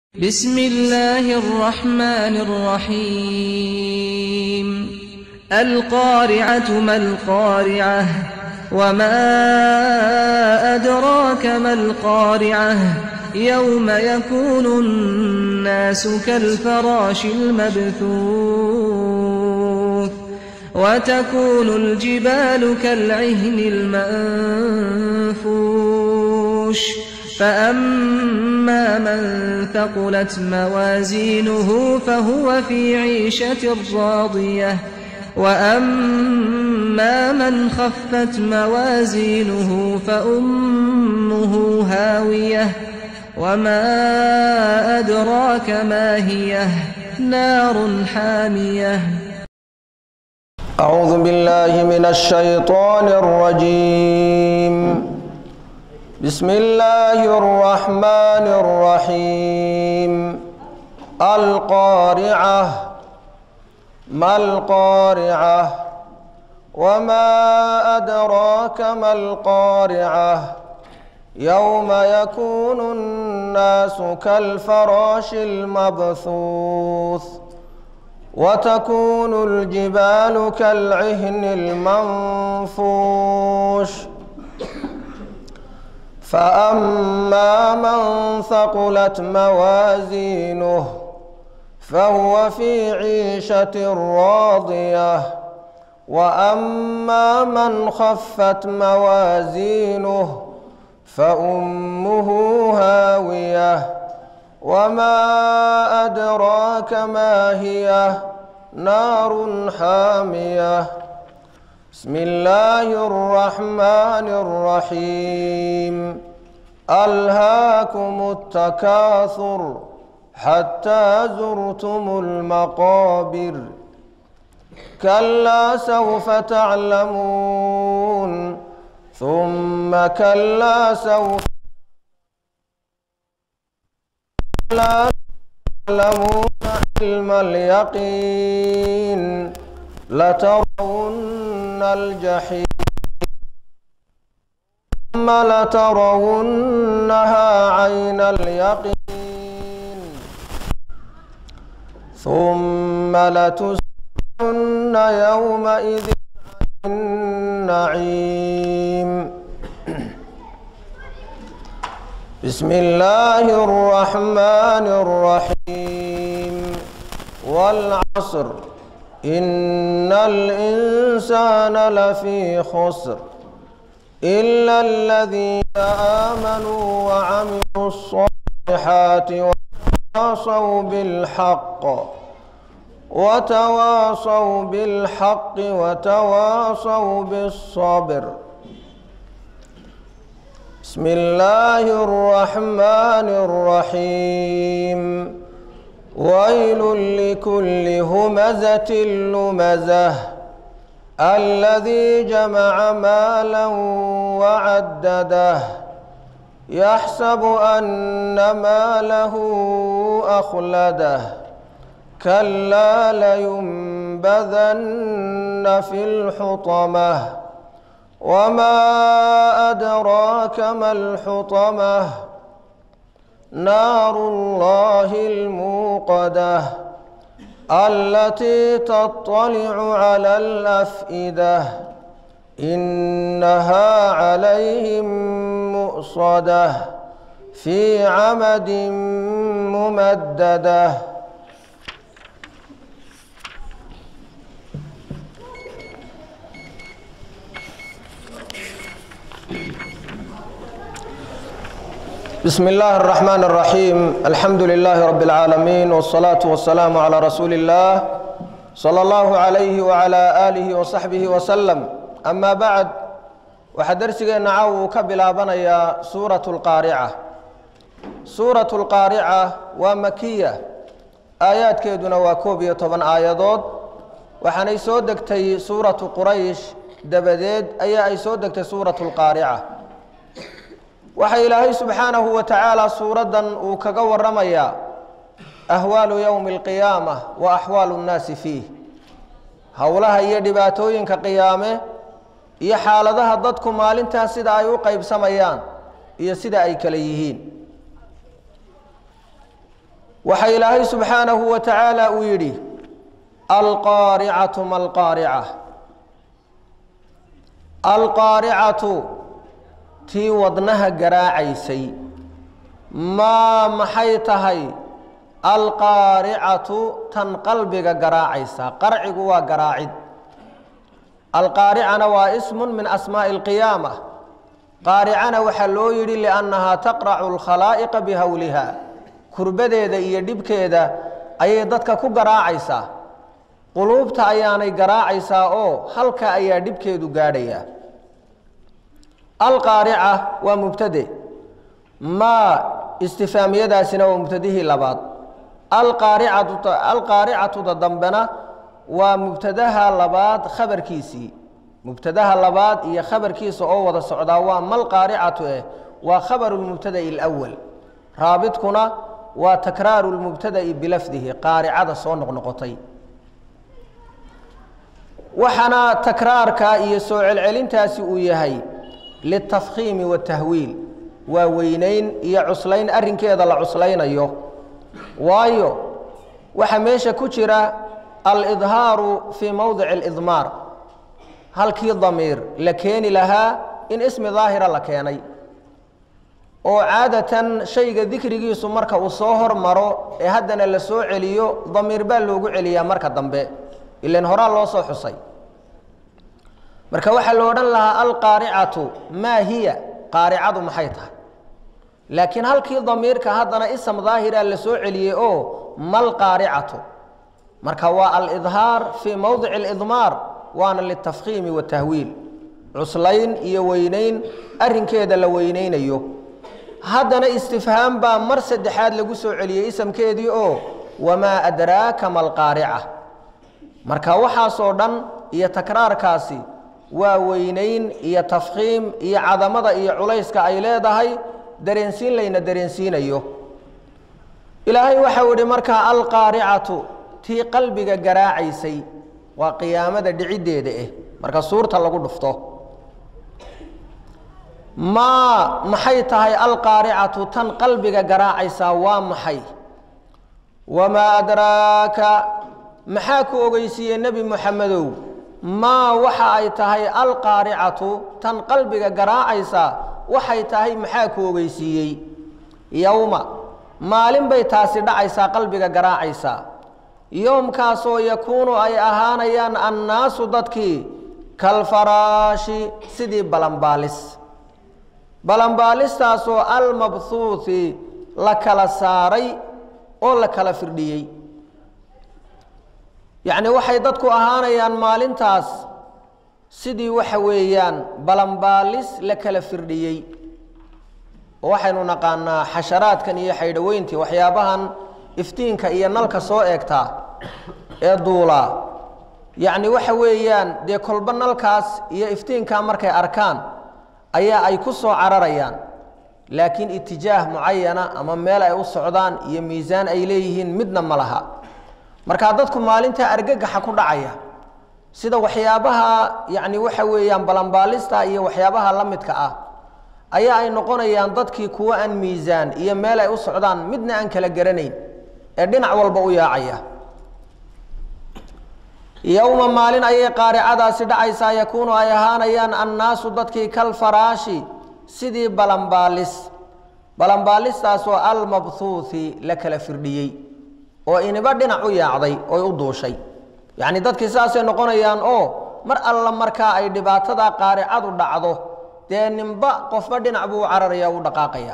بسم الله الرحمن الرحيم القارعة ما القارعة وما أدراك ما القارعة يوم يكون الناس كالفراش المبثوث وتكون الجبال كالعهن المنفوش فأما من ثقلت موازينه فهو في عيشة راضية وأما من خفت موازينه فأمه هاوية وما أدراك ما هي نار حامية أعوذ بالله من الشيطان الرجيم بسم الله الرحمن الرحيم القارعة ما القارعة وما أدراك ما القارعة يوم يكون الناس كالفراش المبثوث وتكون الجبال كالعهن المنفوش فأما من ثقلت موازينه فهو في عيشة راضية وأما من خفت موازينه فأمه هاوية وما أدراك ما هي نار حامية بسم الله الرحمن الرحيم ألهاكم التكاثر حتى زرتم المقابر كلا سوف تعلمون ثم كلا سوف لا تعلمون علم اليقين لترون الجحيم ثم لترونها عين اليقين ثم لتسألن يومئذ عن النعيم بسم الله الرحمن الرحيم والعصر إن الإنسان لفي خسر إلا الذين آمنوا وعملوا الصالحات وتواصوا بالحق وتواصوا بالحق وتواصوا بالصبر بسم الله الرحمن الرحيم ويل لكل همزة لمزة الذي جمع مالا وعدده يحسب أن ماله أخلده كلا لينبذن في الحطمة وما أدراك ما الحطمة نار الله الموقدة التي تطلع على الأفئدة إنها عليهم مؤصدة في عمد ممدده بسم الله الرحمن الرحيم الحمد لله رب العالمين والصلاة والسلام على رسول الله صلى الله عليه وعلى آله وصحبه وسلم أما بعد waxaa darsigeena caaw uu ka bilaabanayaa suuratu lqaarica suuratu lqaarica waa makiya aayaadkeeduna waa koob iyo toban aayadood waxaanay soo degtay suuratu quraysh dabadeed ayaa ay soo degtay suuratu lqaarica waxaa ilaahay subxaanahu wa tacaala suuraddan uu kaga waramayaa ahwaalu yowmi alqiyaama wa axwaalu nnaasi fiih howlaha iyo dhibaatooyinka qiyaame iyo xaaladaha dadku maalintaas sida ay u qaybsamayaan iyo sida ay kale yihiin waxa ilaahay subxaanahu wa tacaala uu yidhi alqaaricatu ma alqaarica alqaaricatu tii wadnaha garaacaysay maa maxay tahay alqaaricatu tan qalbiga garaacaysa qarcigu waa garaacid alqaaricana waa ismun min asmaa'i alqiyaama qaaricana waxaa loo yidhi liannahaa taqracu alkhalaa'iqa bihawliha kurbadeeda iyo dhibkeeda ayay dadka ku garaacaysaa quluubta ayaanay garaacaysaa oo halka ayaa dhibkeedu gaadhayaa alqaarica waa mubtade maa istifaamiyadaasina waa mubtadihii labaad alqaaricatu alqaaricatuda dambena waa mubtadaha labaad khabarkiisii mubtadaha labaad iyo khabarkiisa oo wada socdaa waa malqaaricatu eh waa khabaru lmubtada'i alawal raabidkuna waa takraaru lmubtada'i bilafdihi qaaricada soo noqnoqotay waxaana takraarka iyo soo celcelintaasi uu yahay litafkhiimi watahwiil waa weynayn iyo cuslayn arrinkeeda la cuslaynayo waayo waxaa meesha ku jira alidhaaru fii mowdici alidmaar halkii damiir la keeni lahaa in ismi daahira la keenay oo caadatan shayga dikrigiisu marka uu soo hormaro ee haddana la soo celiyo damiir baa loogu celiyaa marka dambe ilan horaa loo soo xusay marka waxaa lo odhan lahaa alqaaricatu maa hiya qaaricadu maxay tahay laakiin halkii damiirka haddana ism daahira la soo celiyey oo malqaaricatu marka waa alidhaar fii mowdici alidmaar waana litafkhiimi watahwiil cuslayn iyo weynayn arrinkeeda la weynaynayo haddana istifhaam baa mar saddexaad lagu soo celiyey isamkeedii oo wamaa adraaka malqaarica marka waxaasoo dhan iyo takraarkaasi waa weynayn iyo tafkhiim iyo cadamada iyo culayska ay leedahay dareensiin layna dareensiinayo ilaahay waxau idhi markaa alqaaricatu tii qalbiga garaacaysay waa qiyaamada dhiciddeeda eh marka suurta lagu dhufto maa maxay tahay alqaaricatu tan qalbiga garaacaysaa waa maxay wamaa adraaka maxaa ku ogeysiiyey nebi moxamedow maa waxa ay tahay alqaaricatu tan qalbiga garaacaysaa waxay tahay maxaa ku ogeysiiyey yowma maalin bay taasi dhacaysaa qalbiga garaacaysaa yoomkaasoo yakuunu ay ahaanayaan annaasu dadkii kalfaraashi sidii balanbaalis balanbaalistaasoo almabhuuhi la kala saaray oo la kala firdhiyey yacni waxay dadku ahaanayaan maalintaas sidii waxa weeyaan balanbaalis la kala firdhiyey oo waxaynu naqaanaa xasharaadkan iyo xaydhaweyntii waxyaabahan iftiinka iyo nalka soo eegtaa ee duulaa yacni waxa weeyaan dee kolba nalkaas iyo iftiinkaa markay arkaan ayaa ay ku soo cararayaan laakiin itijaah mucayana ama meel ay u socdaan iyo miisaan ay leeyihiin midna ma laha markaa dadku maalintaa argagaxa ku dhacaya sida waxyaabaha yacni waxa weeyaan balanbaalista iyo waxyaabaha la midka ah ayaa ay noqonayaan dadkii kuwo aan miisaan iyo meel ay u socdaan midna aan kala garanayn ee dhinac walba u yaacaya yowma maalin ayay qaaricadaasi dhacaysaa yakuunu ay ahaanayaan annaasu dadkii kalfaraashi sidii balanbaalis balanbaalistaasoo almabhuuhi la kala firdhiyey oo iniba dhinac u yaacday oy u duushay yacni dadkii saasay noqonayaan oo mar alla markaa ay dhibaatada qaaricadu dhacdo dee ninba qofba dhinac buu u cararaya u dhaqaaqaya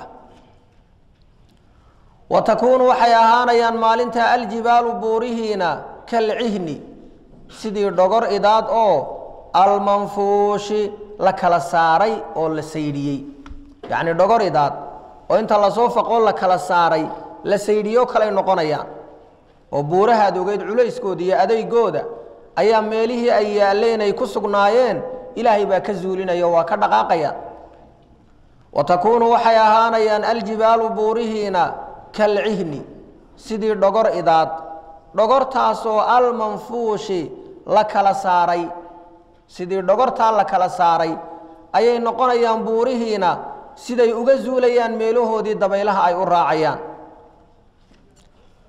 wa takuunu waxay ahaanayaan maalinta aljibaalu buurihiina kalcihni sidii dhogor idaad oo almanfuushi la kala saaray oo la saydhiyey yacni dhogor idaad oo inta lasoo faqoo la kala saaray la saydhiyo kalay noqonayaan oo buurahaad ogeyd culayskooda iyo adeygooda ayaa meelihii ay yaalleen ay ku sugnaayeen ilaahay baa ka zuulinaya waa ka dhaqaaqayaan wa takuunu waxay ahaanayaan aljibaalu buurihiina kalcihni sidii dhogor idaad dhogortaasoo almanfuushi la kala saaray sidii dhogortaa la kala saaray ayay noqonayaan buurihiina siday uga zuulayaan meelahoodii dabaylaha ay u raacayaan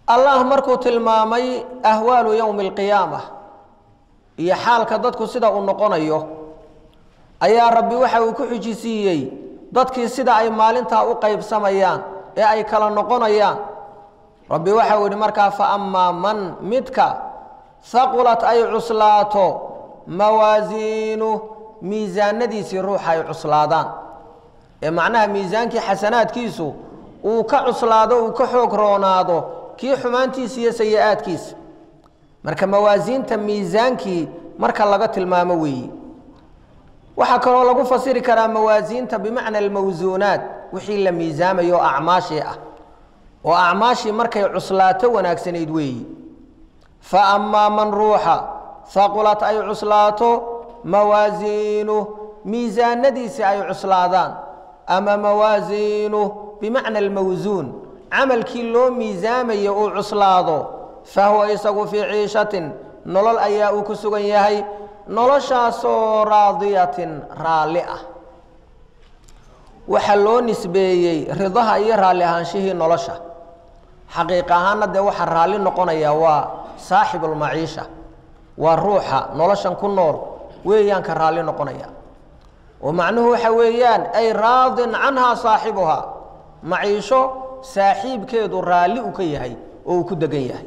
allah markuu tilmaamay ahwaalu yowmi alqiyaama iyo xaalka dadku sida uu noqonayo ayaa rabbi waxa uu ku xujisiiyey dadkii sida ay maalintaa u qaybsamayaan ee ay kala noqonayaan rabbi waxa uu yidhi markaa fa amaa man midka haqulat ay cuslaato mawaasiinu miisaanadiisii ruuxa ay cuslaadaan ee macnaha miisaankii xasanaadkiisu uu ka cuslaado uu ka xoog roonaado kii xumaantiisa iyo sayi-aadkiisa marka mawaasiinta miisaankii marka laga tilmaamo weeyi waxaa kaloo lagu fasiri karaa mawaasiinta bimacna almawsuunaat wixii la miisaamayo oo acmaashii ah oo acmaashii markay cuslaato wanaagsanayd weeyi fa amaa man ruuxa haqulat ay cuslaato mawaasiinu miisaanadiisii ay cuslaadaan ama mawaasiinu bimacna almawsuun camalkii loo miisaamayo uu cuslaado fa huwa isagu fii ciishatin nolol ayaa uu ku sugan yahay noloshaasoo raadiyatin raalli ah waxaa loo nisbeeyey ridaha iyo raalli ahaanshihii nolosha xaqiiq ahaanna dee waxaa raalli noqonaya waa saaxibulmaciisha waa ruuxa noloshan ku nool weeyaanka raalli noqonaya oo macnuhu waxa weeyaan ay raadin canhaa saaxibuhaa maciisho saaxiibkeedu raalli uu ka yahay oo uu ku degan yahay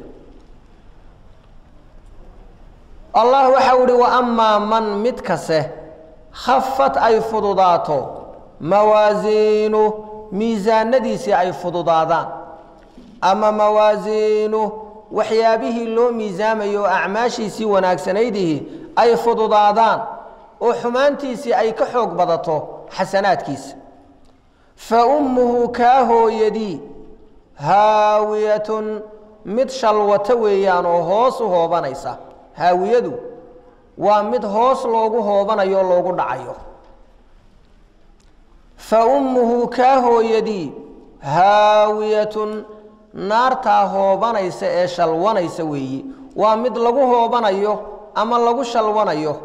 allah waxa u ihi wa amaa man mid kase khafat ay fududaato mawaasiinu miisaanadiisii ay fududaadaan ama mawaasiinu waxyaabihii loo miisaamayo oo acmaashiisii wanaagsanaydihii ay fududaadaan oo xumaantiisii ay ka xoog badato xasanaadkiisa fa ummuhu kaa hooyadii haawiyatun mid shalwato weeyaan oo hoos u hoobanaysa haawiyadu waa mid hoos loogu hoobanayo oo loogu dhacayo fa ummuhu kaa hooyadii haawiyatun naartaa hoobanaysa ee shalwanaysa weeyi waa mid lagu hoobanayo ama lagu shalwanayo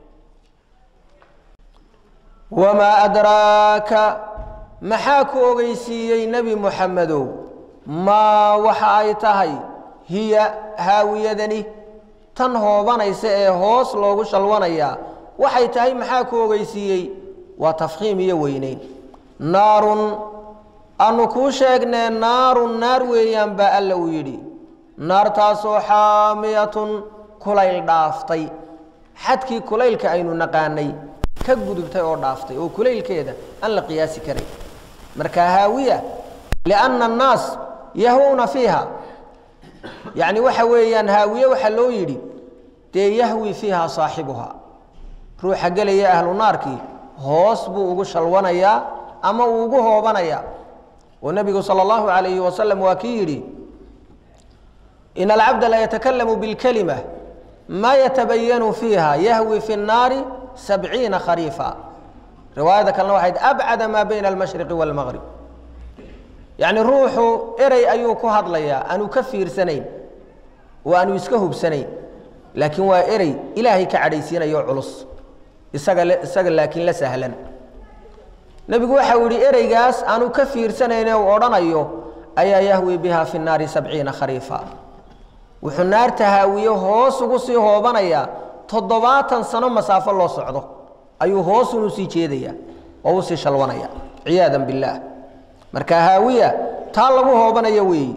wamaa adraaka maxaa ku ogeysiiyey nebi muxamedow maa waxa ay tahay hiya haawiyadani tan hoobanaysa ee hoos loogu shalwanayaa waxay tahay maxaa ku ogeysiiyey waa tafkhiim iyo weyneyn naarun anu kuu sheegnee naarun naar weeyaan baa alla uu yidhi naartaasoo xaamiyatun kulayl dhaaftay xadkii kulaylka aynu naqaanay ka gudubtay oo dhaaftay oo kulaylkeeda aan la qiyaasi karay marka haawiya lianna annaas yahwuna fiiha yacni waxa weeyaan haawiye waxaa loo yidhi dee yahwi fiiha saaxibuha ruuxa gelaya ahlu naarkii hoos buu ugu shalwanayaa ama uu ugu hoobanayaa oo nebigu sala allahu calayhi wasalam waa kii yidhi in alcabda la yatakalamu bilkalima maa yatabayanu fiiha yahwi fi nnaari sabciina khariifa riwaayada kalena waxayd abcada maa bayna almashriqi waalmaqrib yacni ruuxu erey ayuu ku hadlayaa aanu ka fiirsanayn oo aanu iska hubsanayn laakiin waa erey ilaahay ka cadhaysiinayo culus isaga isaga laakiin la sahlan nebigu waxau yihi ereygaas aanu ka fiirsanayne uu odhanayo ayaa yahwi biha fi nnaari sabciina khariifa wuxuu naarta haawiye hoos ugu sii hoobanayaa toddobaatan sano masaafo loo socdo ayuu hoosun usii jeedaya oo usii shalwanaya ciyaada billaah marka haawiya taa lagu hoobanayo weeyi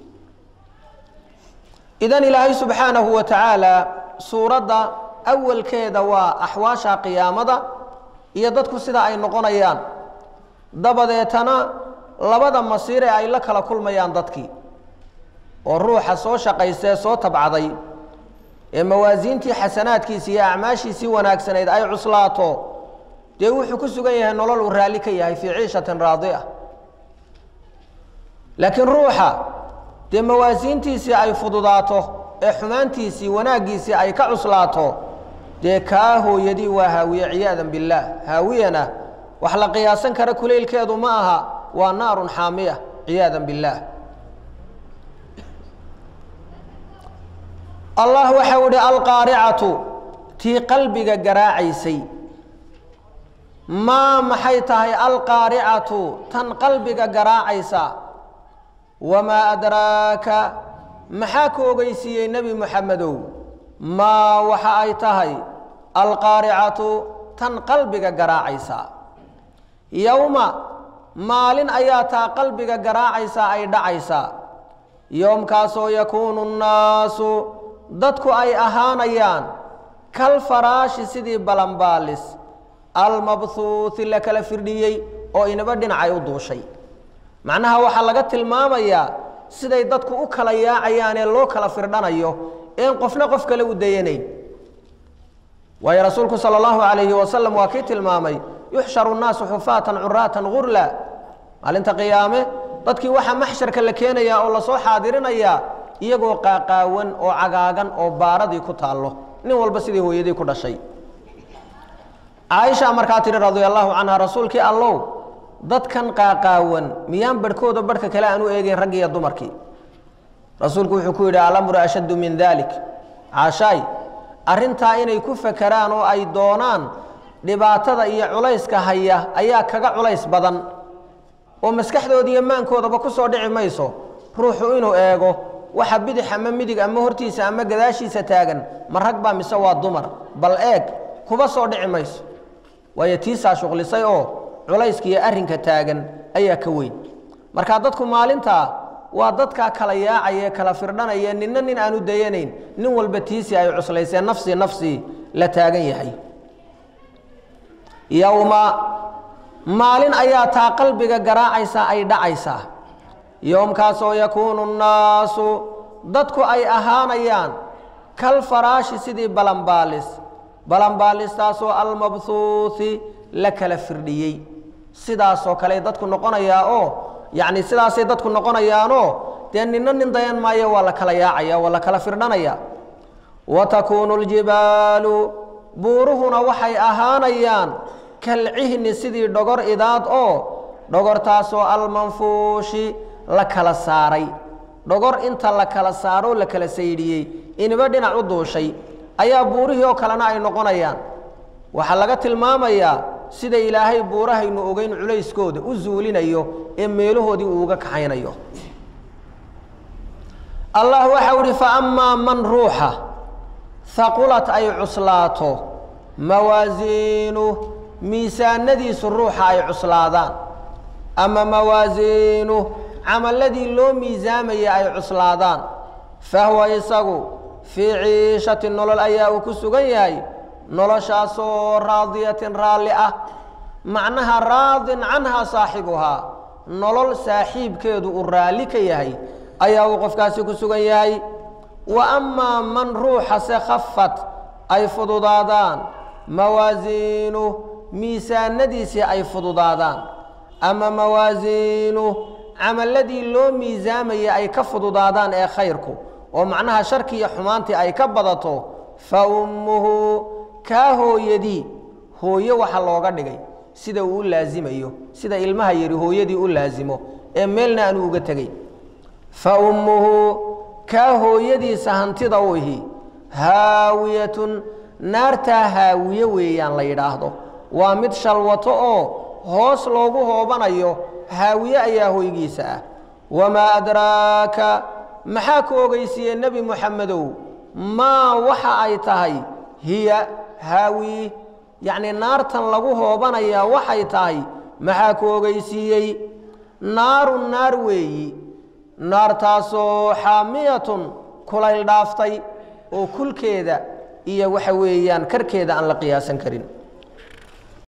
idan ilaahay subxaanahu wa tacaala suuradda awalkeeda waa axwaasha qiyaamada iyo dadku sida ay noqonayaan dabadeetana labada masiir ee ay la kala kulmayaan dadkii oo ruuxa soo shaqaystee soo tabcaday ee mawaasiintii xasanaadkiisi iyo acmaashiisii wanaagsanayd ay cuslaato dee wuxuu ku sugan yahay nolol uu raalli ka yahay fii ciishatin raadi'a laakiin ruuxa dee mawaasiintiisii ay fududaato ee xumaantiisii wanaaggiisii ay ka cuslaato dee kaa hooyadii waa haawiye ciyaadan billaah haawiyana wax la qiyaasan kara kuleylkeedu ma aha waa naarun xaamiya ciyaadan billaah allah waxau ihi alqaaricatu tii qalbiga garaacaysay maa maxay tahay alqaaricatu tan qalbiga garaacaysa wamaa adraaka maxaa ku ogeysiiyey nebi moxamedow maa waxa ay tahay alqaaricatu tan qalbiga garaacaysa yowma maalin ayaa taa qalbiga garaacaysaa ay dhacaysaa yoomkaasoo yakuunu nnaasu dadku ay ahaanayaan kal faraashi sidii balanbaalis almabhuuhi la kala firdhiyey oo inaba dhinacay u duushay macnaha waxaa laga tilmaamayaa siday dadku u kala yaacayaanee loo kala firdhanayo een qofna qof kale u dayanayn waayo rasuulku sala allahu calayhi wasalam waa kii tilmaamay yuxsharu nnaasu xufaatan curaatan gurla maalinta qiyaame dadkii waxaa maxsharka la keenayaa oo lasoo xaadirinayaa iyagoo qaaqaawan oo cagaagan oo baaradii ku taallo nin walba sidii hooyadii ku dhashay caaisha markaa tidhi radia allaahu canha rasuulkii allow dadkan qaaqaawan miyaan barhkooda barhka kale aan u eegeyn raggii iyo dumarkii rasuulku wuxuu ku yidhi alamru ashaddu min dalik caashaay arrintaa inay ku fakeraan oo ay doonaan dhibaatada iyo culayska haya ayaa kaga culays badan oo maskaxdooda iyo maankoodaba ku soo dhici mayso ruuxu inuu eego waxa bidix ama midig ama hortiisa ama gadaashiisa taagan ma rag baa mise waa dumar bal eeg kuba soo dhici mayso waayo tiisaa shuqlisay oo culayska iyo arrinka taagan ayaa ka weyn marka dadku maalintaa waa dadkaa kala yaacaya kala firdhanaya ninna nin aanu dayanayn nin walba tiisii ay cuslaysee nafsii nafsii la taagan yahay yowma maalin ayaa taa qalbiga garaacaysaa ay dhacaysaa yoomkaasoo yakuunu nnaasu dadku ay ahaanayaan kal faraashi sidii balanbaalis balanbaalistaasoo almabhuuhi la kala firdhiyey sidaasoo kale dadku noqonayaa oo yacni sidaasay dadku noqonayaanoo dee ninna nin dayan maayo waa la kala yaacaya waa la kala firdhanaya wa takuunu ljibaalu buuruhuna waxay ahaanayaan kalcihni sidii dhogor idaad oo dhogortaasoo almanfuushi la kala saaray dhogor inta la kala saaroo la kala saydhiyey iniba dhinac u duushay ayaa buurihii oo kalena ay noqonayaan waxaa laga tilmaamayaa sida ilaahay buurahaynu ogeyn culayskooda u zuulinayo ee meelahoodii uu uga kaxaynayo allah waxau ihi fa amaa man ruuxa haqulat ay cuslaato mawaasiinu miisaanadiisu ruuxa ay cuslaadaan ama mawaasiinu camaladii loo miisaamaya ay cuslaadaan fahuwa isagu fii ciishati nolol ayaa uu ku sugan yahay noloshaasoo raadiyatin raalli ah macnaha raadin canhaa saaxibuhaa nolol saaxiibkeedu uu raalli ka yahay ayaa uu qofkaasi ku sugan yahay wa amaa man ruuxa se khafat ay fududaadaan mawaasiinu miisaanadiisii ay fududaadaan ama mawaasiinu camaladii loo miisaamayay ay ka fududaadaan ee khayrku oo macnaha sharki iyo xumaantii ay ka badato fa ummuhu kaa hooyadii hooyo waxa looga dhigay sida uu u laasimayo sida ilmaha yari hooyadii u laasimo ee meelna aanu uga tegey fa ummuhu kaa hooyadiisa hantida u ihi haawiyatun naartaa haawiye weeyaan la yidhaahdo waa mid shalwato oo hoos loogu hoobanayo haawiye ayaa hoygiisa ah wamaa adraaka maxaa ku ogeysiiyey nebi moxamedow maa waxa ay tahay hiya haawi yacnii naartan lagu hoobanayaa waxay tahay maxaa ku ogeysiiyey naarun naar weeyi naartaasoo xaamiyatun kulayl dhaaftay oo kulkeeda iyo waxa weeyaan karkeeda aan la qiyaasan karin